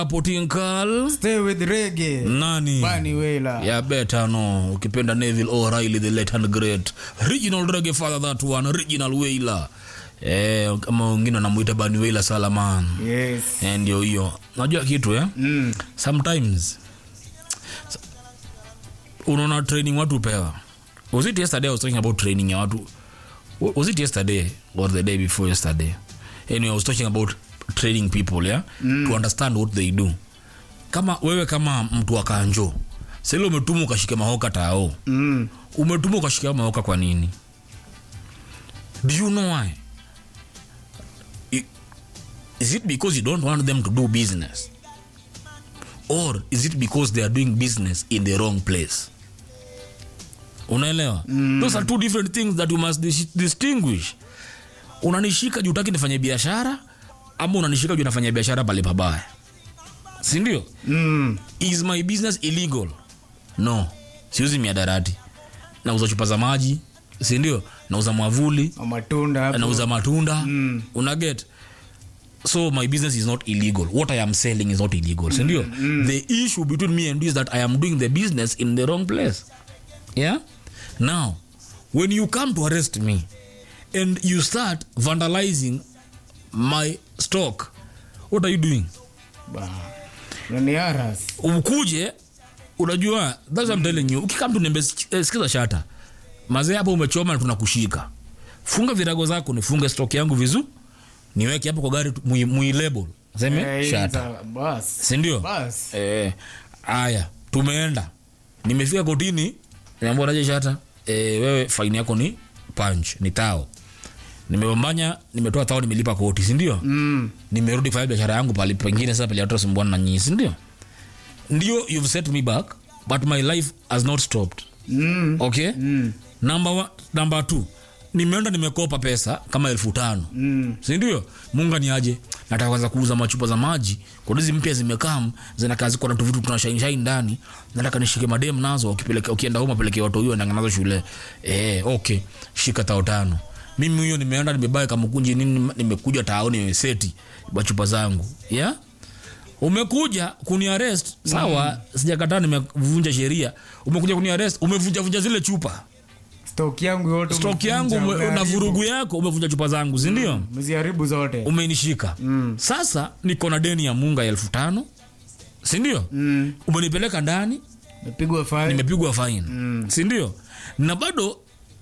Potinkal Stay with reggae. nani Bani Wela. ya beta no ukipenda Neville O'Reilly the late and great original reggae father that one original Wailer eh kama wengine wanamuita Bani Wailer Salaman Yes. eh ndio hiyo unajua kitu eh Mm. sometimes s- unaona training watu pewa was it yesterday I was talking about training ya watu wa- was it yesterday or the day before yesterday anyway I was talking about training people yeah mm. to understand what they do kama wewe kama mtu wa kanjo sasa umetumwa ukashike mahoka tao Mm. umetumwa ukashika mahoka kwa nini do you know why I- is it because you don't want them to do business or is it because they are doing business in the wrong place unaelewa mm. those are two different things that you must dis distinguish unanishika juu utaki nifanye biashara ama unanishika juu nafanya biashara pale pabaya sindio Mm. is my business illegal no siuzi miadarati nauza chupa za maji sindio nauza mwavuli Matunda hapo. nauza matunda Mm. unaget so my business is not illegal what i am selling is not illegal sindio the issue between me and you is that i am doing the business in the wrong place yeah now when you come to arrest me and you start vandalizing my stock what are you doing Ba. Nani aras. ukuje unajua that's what I'm telling you ukikam tunembe eh, sikiza shata mazee hapo umechoma na tunakushika funga virago zako nifunge stock yangu vizu niweke hapo kwa gari tu- mui, mui label seme Eh, shata za- Bas. sindio Bas. eh, aya tumeenda nimefika kotini niambia naje shata eh, wewe faini yako ni punch ni tao nimebambanya nimetoa tao nimelipa koti sindio Mm. nimerudi kufanya biashara yangu pali pengine sasa pale watasumbuana na nyinyi si ndio ndio you've set me back but my life has not stopped Mm. okay Mm. number one, number two nimeenda nimekopa pesa kama elfu tano Mm. sindio munga ni aje nataka kwanza kuuza machupa za maji kodizi mpya zimekam zinakaa ziko na tuvitu tuna shine shine ndani nataka nishike madem nazo ukipeleka ukienda home apeleke watu hiyo nazo shule eh okay shika tao tano mimi huyo nimeenda nimebae kama kunji nini nimekuja taoni nimeseti machupa zangu yeah umekuja kuniarest sawa sijakataa nimevunja sheria umekuja kuniarest umevunja vunja zile chupa Stock yangu yote. stok yangu umevunja, ume- na umeharibu. vurugu yako umevunja chupa zangu sindio Umeziharibu zote. umenishika Mm. sasa niko na deni ya munga ya elfu tano sindio Mm. umenipeleka ndani Nimepigwa fine. nimepigwa faini Mm. sindio na bado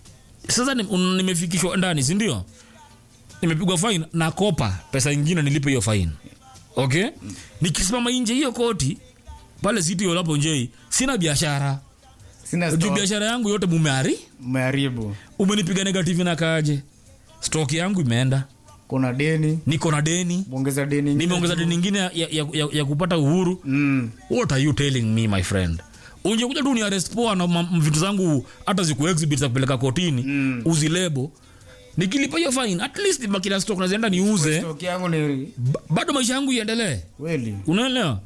sasa ni- un- nimefikishwa ndani sindio nimepigwa faini nakopa pesa ingine nilipe hiyo faini okay nikisimama nje hiyo koti pale siti olapo njei sina biashara Sina juu stock. biashara yangu yote mumehari Umeharibu. umenipiga negative na kaje stok yangu imeenda Kuna deni. niko na deni Muongeza deni. ingine nimeongeza tu. deni ingine ya, ya, ya, ya kupata uhuru Mm. what are you telling me my friend ungekuja tu ni arrest poa na ma- vitu zangu hata ziku exhibit za kupeleka kotini Mm. uzilebo nikilipa hiyo fine at least makina stock nazienda niuze Stock yangu ni ba- bado maisha yangu iendelee kweli. unaelewa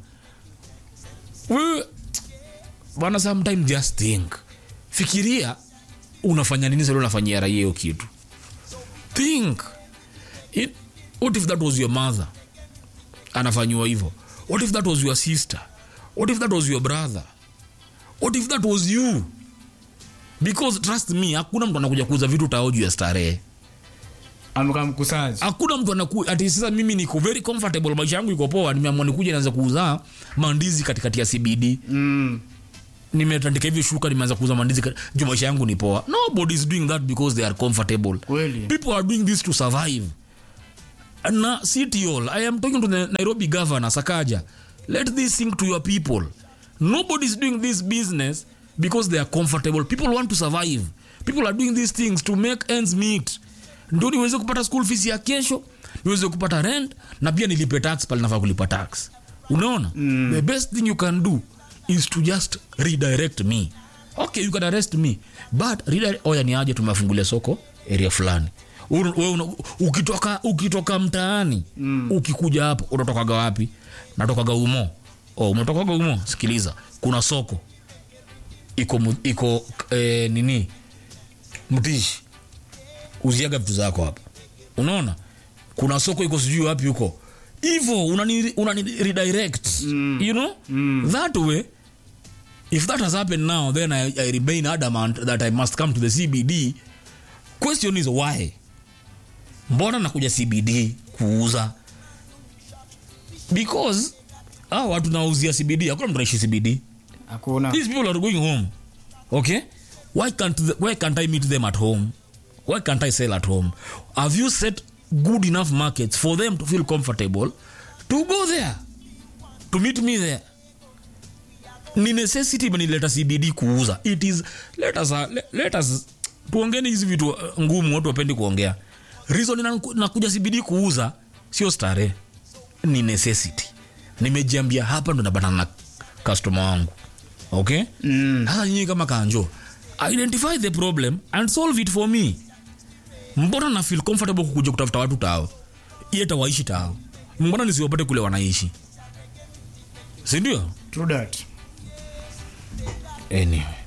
wewe bwana sometime just think fikiria unafanya nini sasa unafanyia raia hiyo kitu think It, what if that was your mother anafanyiwa hivyo what if that was your sister what if that was your brother what if that was you because trust me hakuna mtu anakuja kuuza vitu tao juu ya starehe Amekaa mkusaji. hakuna mtu anaku ati sasa mimi niko very comfortable maisha yangu iko poa nimeamua nikuja naanza kuuza mandizi katikati ya cbd Mm. nimetandika hivi shuka nimeanza kuuza mandizi kat- juu maisha yangu ni poa nobody is doing that because they are comfortable Kweli. people are doing this to survive na city hall i am talking to the nairobi governor sakaja let this sink to your people nobody is doing this business because they are comfortable people want to survive people are doing these things to make ends meet ndio niweze kupata school fees ya kesho niweze kupata rent na pia nilipe tax pale nafaa kulipa tax unaona mm. the best thing you can do is to just redirect me okay you can arrest me but redirect, oya ni aje tumefungulia soko area fulani Uru- wewe una- ukitoka ukitoka mtaani mm. ukikuja hapo unatokaga wapi natokaga umo oh, umetokaga umo sikiliza kuna soko iko mu- iko eh, nini mtishi uziaga vitu zako hapa unaona kuna soko iko sijui wapi huko hivo unani, unani redirect Mm. you know Mm. that way if that has happened now then I, I remain adamant that i must come to the cbd question is why mbona nakuja cbd kuuza because ah, watu nauzia cbd hakuna mtu naishi cbd hakuna these people are going home okay why can't the, why can't i meet them at home why can't i sell at home have you set good enough markets for them to feel comfortable to go there to meet me there ni necessity imenileta cbd kuuza it is let us, uh, let, let us tuongeni hizi vitu uh, ngumu watu wapendi kuongea reason inaku- nakuja cbd kuuza sio starehe ni necessity nimejiambia hapa ndo nabatana na customer wangu okay Mm. sasa nyinyi kama kanjo identify the problem and solve it for me mbona na feel comfortable kukuja kutafuta watu tao ieta waishi tao mbona nisiwapate kule wanaishi sindio True that. anyway